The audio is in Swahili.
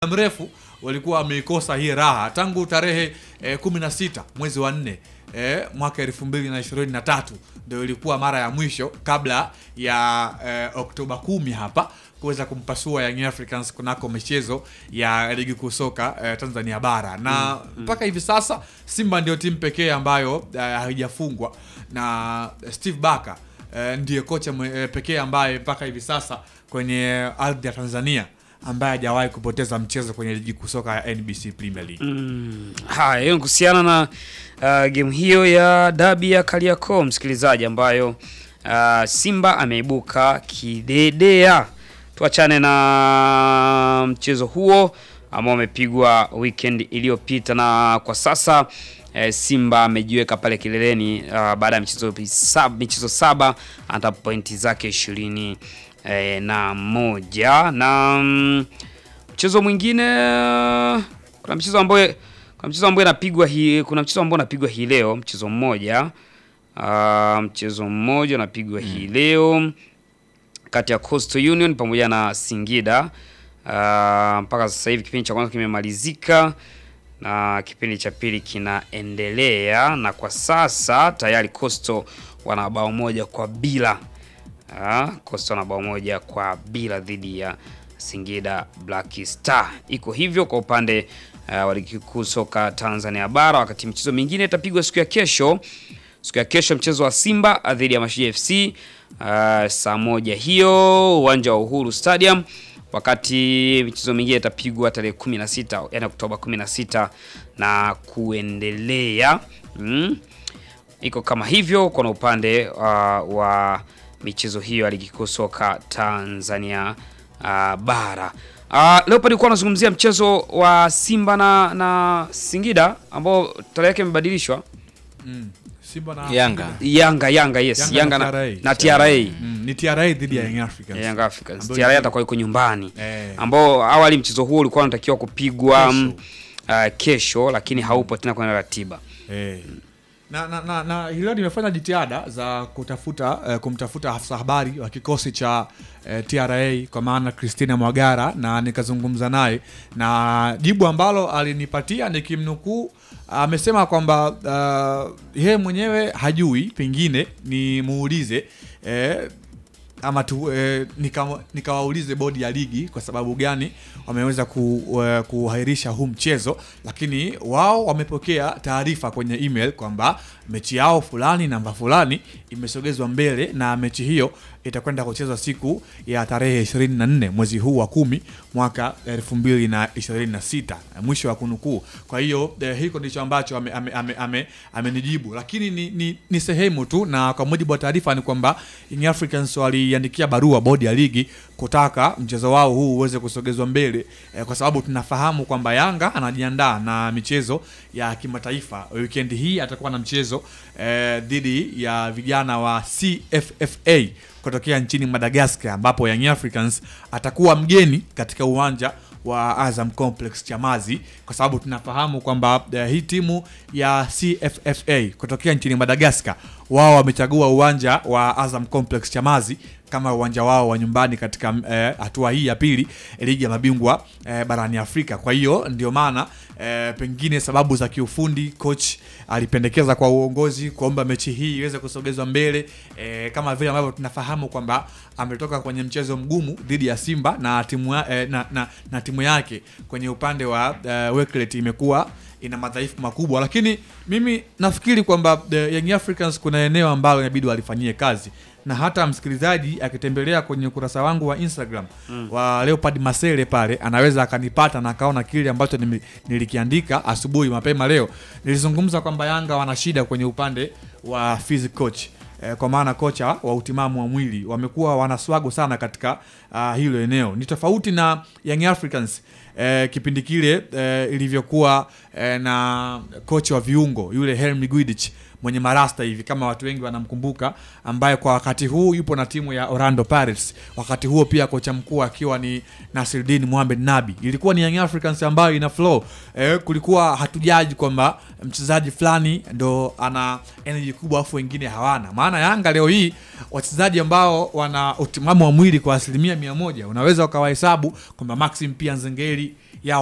mrefu walikuwa wameikosa hii raha tangu tarehe eh, 16 mwezi wa nne eh, mwaka elfu mbili na ishirini na tatu ndio ilikuwa mara ya mwisho kabla ya eh, Oktoba kumi hapa kuweza kumpasua Young Africans kunako michezo ya ligi kuu soka eh, Tanzania bara na mpaka hivi sasa Simba ndio timu pekee ambayo eh, haijafungwa na Steve Barker eh, ndiye kocha mwe- eh, pekee ambaye mpaka hivi sasa kwenye ardhi ya Tanzania ambaye hajawahi kupoteza mchezo kwenye ligi kuu soka ya NBC Premier League. Mm, haya hiyo ni kuhusiana na uh, game hiyo ya dabi ya Kariakoo msikilizaji, ambayo uh, Simba ameibuka kidedea. Tuachane na mchezo huo ambao umepigwa weekend iliyopita, na kwa sasa eh, Simba amejiweka pale kileleni uh, baada ya michezo saba, michezo saba hata pointi zake ishirini eh, na moja na mm, mchezo mwingine kuna mchezo ambayo kuna mchezo ambao inapigwa hii kuna mchezo ambao unapigwa hii leo mchezo mmoja uh, mchezo mmoja unapigwa hii leo kati ya Coastal Union pamoja na Singida uh, mpaka sasa hivi kipindi cha kwanza kimemalizika na kipindi cha pili kinaendelea na kwa sasa tayari Coastal wana bao moja kwa bila Ah, Coastal na bao moja kwa bila dhidi ya Singida Black Star. Iko hivyo kwa upande uh, wa ligi kuu soka Tanzania bara, wakati michezo mingine itapigwa siku ya kesho. Siku ya kesho mchezo wa Simba dhidi ya Mashujaa FC uh, saa moja hiyo uwanja wa Uhuru Stadium, wakati michezo mingine itapigwa tarehe 16 yani Oktoba 16 na kuendelea mm iko kama hivyo kuna upande uh, wa michezo hiyo ya ligi kuu soka Tanzania uh, bara. Uh, leo palikuwa anazungumzia mchezo wa Simba na, na Singida ambao tarehe yake imebadilishwa. Simba na Yanga. Yanga Yanga yes, Yanga Yanga, na na, TRA. na TRA. Mm, ni TRA dhidi ya Young Africans. Young Africans. Ambayo TRA ni- atakuwa yuko nyumbani. Eh. Ambao awali mchezo huo ulikuwa unatakiwa kupigwa Kesho. mm, uh, kesho lakini haupo tena kwenye ratiba. Eh. Na, na, na, na hilo nimefanya jitihada za kutafuta eh, kumtafuta afisa habari wa kikosi cha eh, TRA kwa maana Christina Mwagara na nikazungumza naye na jibu ambalo alinipatia nikimnukuu amesema kwamba uh, yeye mwenyewe hajui, pengine nimuulize eh, ama tu eh, nika- nikawaulize bodi ya ligi kwa sababu gani wameweza ku, eh, kuahirisha huu mchezo, lakini wao wamepokea taarifa kwenye email kwamba mechi yao fulani namba fulani imesogezwa mbele na mechi hiyo itakwenda kuchezwa siku ya tarehe 24 mwezi huu wa kumi mwaka 2026 mwisho wa kunukuu. Kwa hiyo eh, hiko ndicho ambacho amenijibu ame, ame, ame, amenijibu. lakini ni, ni, ni sehemu tu, na kwa mujibu wa taarifa ni kwamba Young Africans waliandikia barua bodi ya ligi kutaka mchezo wao huu uweze kusogezwa mbele eh, kwa sababu tunafahamu kwamba Yanga anajiandaa na michezo ya kimataifa. Weekend hii atakuwa na mchezo eh, dhidi ya vijana wa CFFA kutokea nchini Madagascar, ambapo Young Africans atakuwa mgeni katika uwanja wa Azam Complex Chamazi, kwa sababu tunafahamu kwamba eh, hii timu ya CFFA kutokea nchini Madagascar wao wamechagua uwanja wa Azam Complex Chamazi kama uwanja wao wa nyumbani katika eh, hatua hii ya pili ligi ya mabingwa eh, barani Afrika. Kwa hiyo ndio maana eh, pengine sababu za kiufundi coach alipendekeza kwa uongozi kuomba mechi hii iweze kusogezwa mbele eh, kama vile ambavyo tunafahamu kwamba ametoka kwenye mchezo mgumu dhidi ya Simba na timu, ya, eh, na, na, na timu yake kwenye upande wa eh, Weklet imekuwa ina madhaifu makubwa, lakini mimi nafikiri kwamba eh, Young Africans kuna eneo ambalo inabidi walifanyie kazi na hata msikilizaji akitembelea kwenye ukurasa wangu wa Instagram wa Leopard Masele pale anaweza akanipata na akaona kile ambacho nimi- nilikiandika asubuhi mapema leo. Nilizungumza kwamba Yanga wana shida kwenye upande wa physical coach eh, kwa maana kocha wa utimamu wa mwili wamekuwa wanaswago sana katika uh, hilo eneo. Ni tofauti na Young Africans eh, kipindi kile eh, ilivyokuwa eh, na kocha wa viungo yule Helmi Guidich mwenye marasta hivi kama watu wengi wanamkumbuka, ambaye kwa wakati huu yupo na timu ya Orlando Pirates. Wakati huo pia kocha mkuu akiwa ni Nasiruddin Mohamed Nabi. Ilikuwa ni Young Africans ambayo ina flow eh, kulikuwa hatujaji kwamba mchezaji fulani ndo ana energy kubwa afu wengine hawana. Maana Yanga leo hii wachezaji ambao wana utimamu wa mwili kwa asilimia mia moja unaweza ukawahesabu kwamba Maxim pia Nzengeli